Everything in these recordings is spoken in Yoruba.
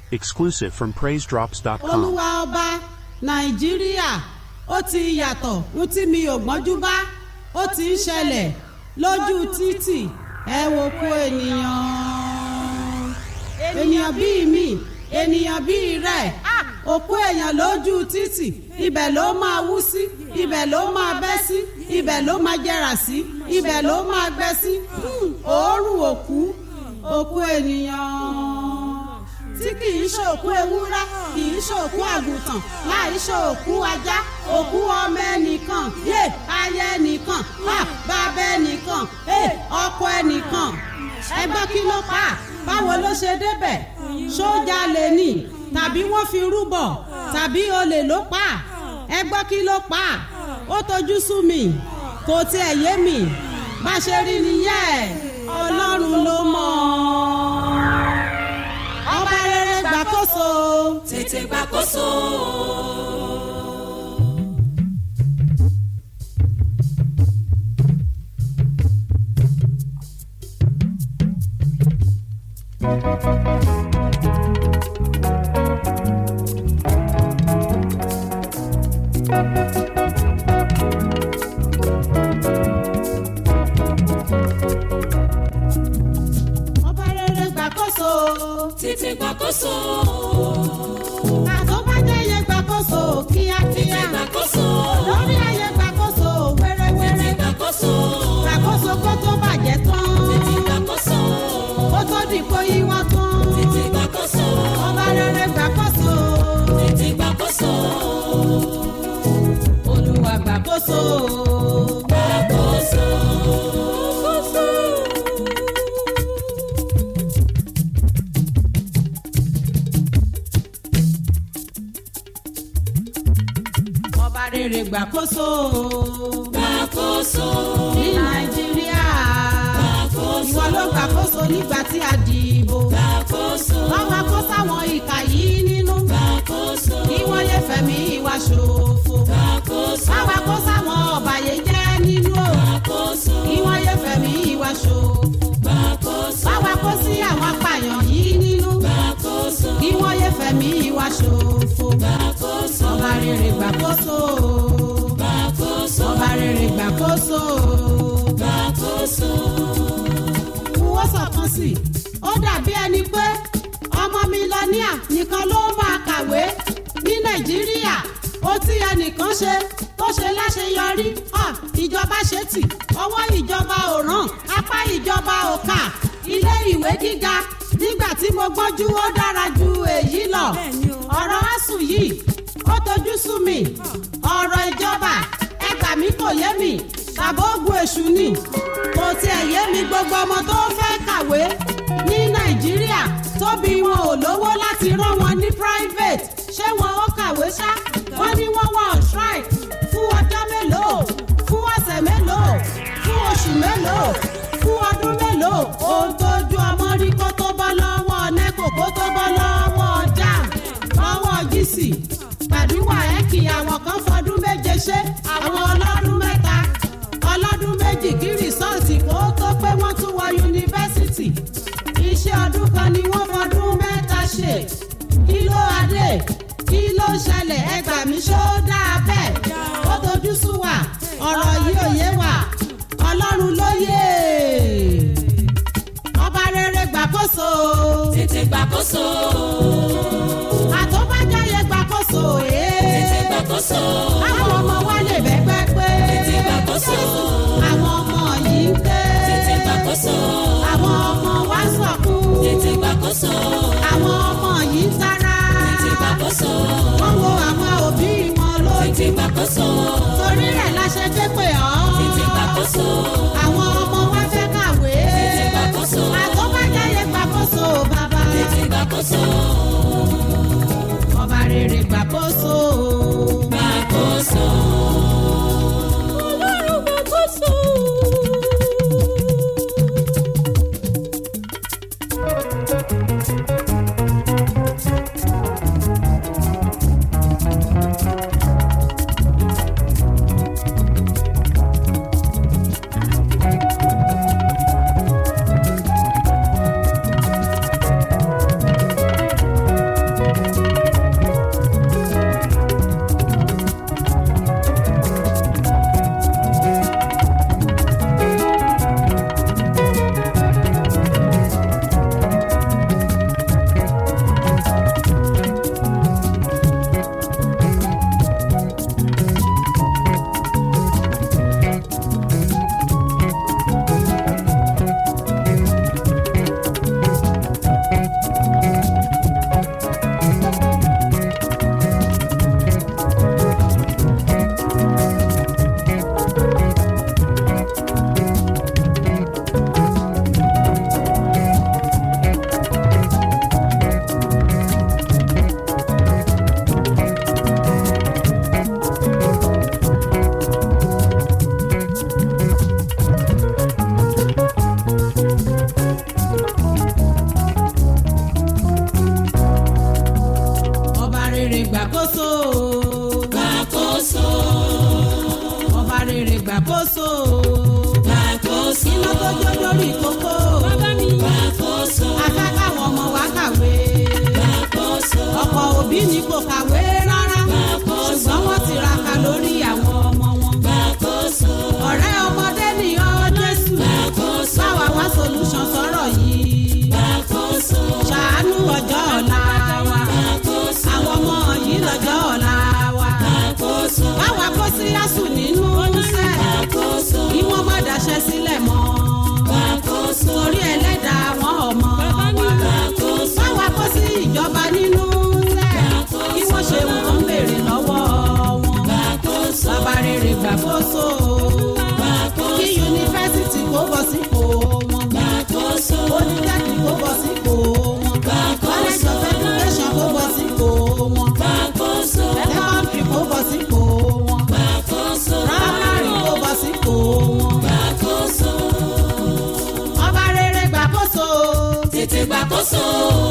Exclusive from PraiseDrops.com. olúwa ọba nàìjíríà ó ti yàtọ̀ ń tí mi ò gbọ́njú bá ó ti ń ṣẹlẹ̀ lójú títì ẹ wo kó ènìyàn ènìyàn bíi mi ènìyàn bíi rẹ̀ òkú èèyàn lójú títì ibẹ̀ ló máa wú sí ibẹ̀ ló máa bẹ́ sí ibẹ̀ ló máa jẹrà sí ibẹ̀ ló máa gbẹ sí Hmm, òórùn òkú òkú ènìyàn tí kì í ṣòkú ewúrẹ́ kì í ṣòkú àgùntàn láì ṣòkú ajá òkú ọmọ ẹnìkan yé aya ẹnìkan ha bàbá ẹnìkan ẹ ọkọ ẹnìkan ẹgbẹ́ kí ló pa á? báwo ló ṣe débẹ̀ sójà lè nì tàbí wọ́n fi rúbọ tàbí olè ló pa á? ẹgbẹ́ kí ló pa á? ó tojú sú mi kò tiẹ̀ yé mi bá ṣe rí nìyẹn ọlọ́run ló mọ̀ ọ́ ọba rere gbàkóso. tètè gbàkóso. ọba rere gbàkóso. tètè gbàkóso. àtọ́bàjẹ́yẹ gbàkóso kíákíá. tètè gbàkóso. lórí ayé gbàkóso tètè wẹ́rẹ́wẹ́rẹ́. gbàkóso. gbàkóso kó tó bàjẹ́ tán. tètè gbàkóso. kó tó di kó yí wọ́n tán. tètè gbàkóso. ọba rere gbàkóso. tètè gbàkóso. olúwa gbàkóso. gbàkóso. ọba rere gbàkóso. gbàkóso. ní nàìjíríà. gbàkóso. ìwọ ló gbàkóso nígbà tí a dìbò. gbàkóso. wọ́n wá kó sáwọn ìkà yìí nínú. gbàkóso. kí wọ́n yé fẹ̀mí ìwà ṣòfò. gbàkóso. wọ́n wá kó sáwọn ọ̀bàyéjẹ́ nínú o. gbàkóso. kí wọ́n yé fẹ̀mí ìwà ṣòfò. gbàkóso. wọ́n wá kó sí àwọn apààyàn yìí nínú. gbàkóso. kí wọ́n yé fẹ̀mí ìwà ṣòfò. gbàkóso. ọba rere gbàkóso. gbàkóso. ọba rere gbàkóso. gbàkóso. wọ́n sọ̀kan sí i. ó dàbí ẹni pé ọmọ mílíọ̀nìà nìkan ló máa kàwé ní nàìjíríà ó tí ẹnìkan ṣe tó ṣe láṣeyọrí hàn ìjọba ṣe tì ọwọ́ ìjọba ò ràn apá ìjọba ò kà ilé ìwé gíga nígbà tí mo gbọ́njú ó dára ju èyí lọ ọ̀rọ̀ asùn yìí ó tojú sú mi ọ̀rọ̀ ìjọba ẹgbà mi kò yé mi ṣàbógun èṣù ni kò tiẹ̀ yé mi gbogbo ọmọ tó fẹ́ kàwé ní nàìjíríà tóbi wọn ò lówó láti rán wọn ní private ṣé wọn ó kàwé ṣá wọn ní wọn wà on strike fún ọjọ́ mélòó fún ọ̀sẹ̀ mélòó fún oṣù mélòó fún ọdún mélòó ohun tójú ọmọ rí kó tó bọ́ lọ́wọ́ nẹ́kò kó tó bọ́ lọ́wọ́ jam lọ́wọ́ gíìsì gbàdúrà ẹ̀ kì àwọn kan fọdún méje ṣe àwọn ọlọ́dún mẹ́ta ọlọ́dún méjì kí rìsọ́ọ̀tì kó tó pé wọ́n tún wọ yunifásitì iṣẹ́ ọdún kan ni wọ́n fọdún mẹ́ta ṣe kí ló adé kí ló ṣẹlẹ̀ ẹgbà mi ṣó dáa bẹ́ẹ̀ ó tojú sú wa ọ̀rọ̀ yìí ò yé wa ọlọ́run ló yé ọba rere gbàkóso tètè gbàkóso. àtọ́bájáyé gbàkóso tètè ee gbàkóso. àwọn ọmọ wa lè bẹ́gbẹ́ pé tètè gbàkóso. àwọn ọmọ yìí ń ké tètè gbàkóso. àwọn ọmọ wa ń sọkún tètè gbàkóso. àwọn ọmọ yìí ń tara tètè gbàkóso. wọ́n wo àwọn òbí wọn lójú tètè gbàkóso. torí rẹ̀ la ṣe ké pè ọ́ tètè gbàkóso. àwọn ọmọ wa fẹ́ kàwé tètè gbàkóso. àtọ́bájáyé gbàkóso bàbá tètè gbàkóso. ọba rere gbàkóso. gbàkóso. ọlọ́run gbàkóso. gbàkóso.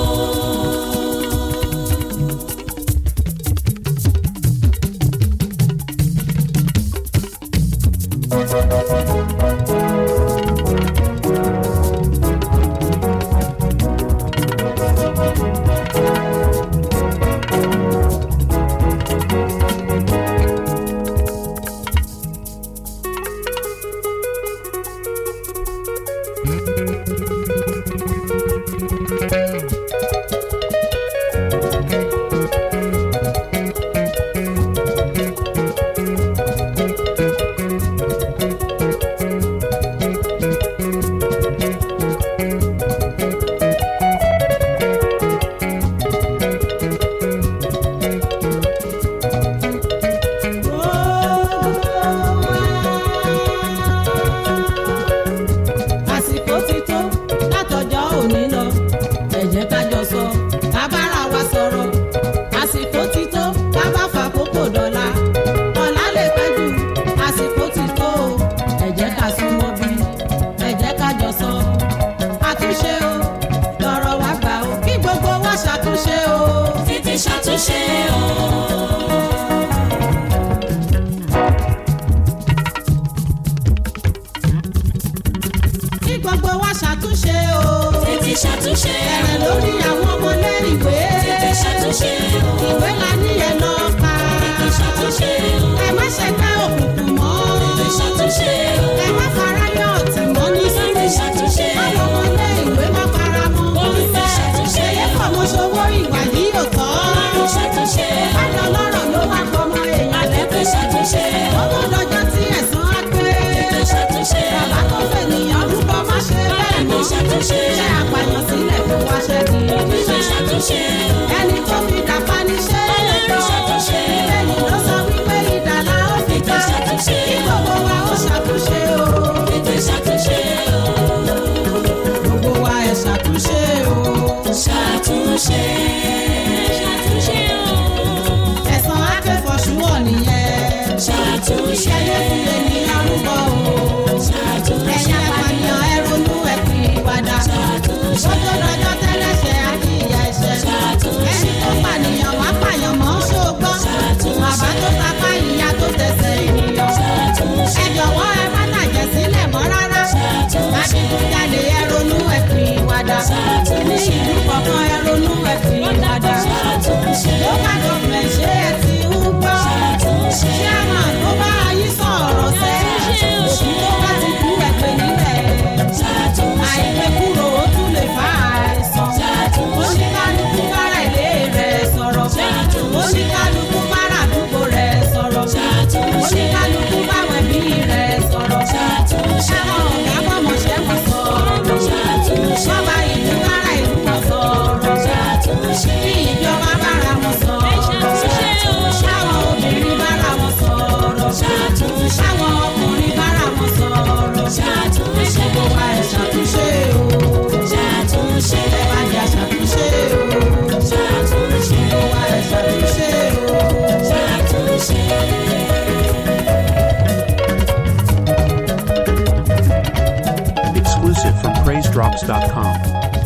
àsìkò ti tó látọjọ́ òní lọ ẹ jẹ́ ká jọ sọ ká bára wa sọ̀rọ̀ àsìkò ti tó ká bá fàkókò dọ̀la ọ̀la lè pẹ́ jù àsìkò ti tó o ẹ jẹ́ ká súnmọ́ bí ẹ jẹ́ ká jọ sọ àtúnṣe o lọ́rọ̀ wa gbà o kí gbogbo wa ṣàtúnṣe o. tètè ṣàtúnṣe o. kí gbogbo wa ṣàtúnṣe o. tètè ṣàtúnṣe bẹ̀rẹ̀ o. lórí àwọn ọmọlé ìwé. tètè ṣàtúnṣe o. ìwé la níyẹn lọ kà. tètè ṣàtúnṣe o. ẹ má ṣe ká òkùnkùn mọ́. tètè ṣàtúnṣe o. ẹ má fara yọ ọtí mọ́ ní tètè sílẹ̀. ṣàtúnṣe o. àwọn ọmọlé ìwé má fara mọ́. tètè ṣàtúnṣe ẹyẹ o. fọmọ ṣòwò ìwà yìí ò tọ́. tètè ṣàtúnṣe o. bájọ lọ́rọ̀ ló wá fọmọ èèyàn tètè ṣàtúnṣe o. owó lọ́jọ́ tí ẹ̀sán á pé. tètè ṣàtúnṣe o. bàbá tó fẹ́ nìyàn rúbọ má ṣe bẹ́ẹ̀ mọ́. tètè ṣàtúnṣe ṣé o. àpàyàn sílẹ̀ kó wá ṣẹ́gi. tètè ṣàtúnṣe o. ẹni tó fi dàpá níṣẹ́ Ọlọ́run ṣàtúnṣe. lẹ́yìn ló sọ wípé ìdàlá ó fi ká Tètè ṣàtúnṣe. kí gbogbo wa ó ṣàtúnṣe o tètè ṣàtúnṣe o. gbogbo wa ẹ̀ ṣàtúnṣe o ṣàtúnṣe. ṣàtúnṣe o. ẹ̀sán akẹ́fọ̀ṣúwọ̀ nìyẹn ṣàtúnṣe. ìṣẹ́yẹ fi ènìyàn rúbọ o ṣàtúnṣe. ẹ̀yin apànìyàn ẹ ronú ẹ fi ìpadà ṣàtúnṣe. ó tó lọ́jọ́ tẹ́lẹ̀ṣẹ̀ àti ìyà ẹ̀ṣẹ̀ Ṣàtúnṣe. ẹni tó pànìyàn wá pààyàn mọ́ ṣógbọ́ Ṣàtúnṣe. bàbá tó tapá ìyá tó tẹsẹ̀ ènìyàn ṣàtúnṣe. ẹ jọ̀wọ́ ẹ má tàjẹ̀ sílẹ̀ mọ́ rárá. Ṣàtúnṣe. Adigunjalè ẹ ronú ẹ fi ìwàdà. Ṣàtúnṣe. Ní ìlú kọ̀ọ̀kan ẹ ronú ẹ fi ìwàdà. Ṣàtúnṣe. Local government ṣé ẹ ti ń gbọ́? Ṣàtúnṣe. Chairman tó bá yí sọ̀rọ̀ sẹ́. Ṣàtúnṣe. Òkú tó bá ti kú ẹgbẹ́ nílẹ̀. Ṣàtúnṣe. Àìpé kúrò ó tún lè fa àìsàn. Ṣàtúnṣe. Oníkálukú bára ilé rẹ̀ sọ̀rọ̀. Ṣàtúnṣe. Oníkálukú bára àdúgbò rẹ̀ sọ̀rọ̀. Ṣàtúnṣe. Oníkálukú báwọn ẹbí rẹ̀ sọ̀rọ̀. Ṣàtúnṣe. Àwọn ọ̀gá bọ́mọṣẹ́ wọn sọ̀rọ̀. Ṣàtúnṣe. Bọ́ba ìlú bára ìlú wọn sọ̀rọ̀. Ṣàtúnṣe. Bí ìjọba bára wọn sọ̀rọ̀. Ṣàtúnṣe. Àwọn obìnrin bára wọn sọ̀rọ̀. Ṣàtúnṣe. Àwọn ọkùnrin bára wọn sọ̀rọ̀. Ṣàtúnṣe. Gbogbo wa ẹ̀ ṣàtúnṣe o. Ṣàtúnṣe. Ẹ wá jà ṣàtúnṣe o. Ṣàtúnṣe. Gbogbo wa ẹ̀ ṣàtúnṣe o. Ṣàtúnṣe. Exclusive from PraiseDrops.com.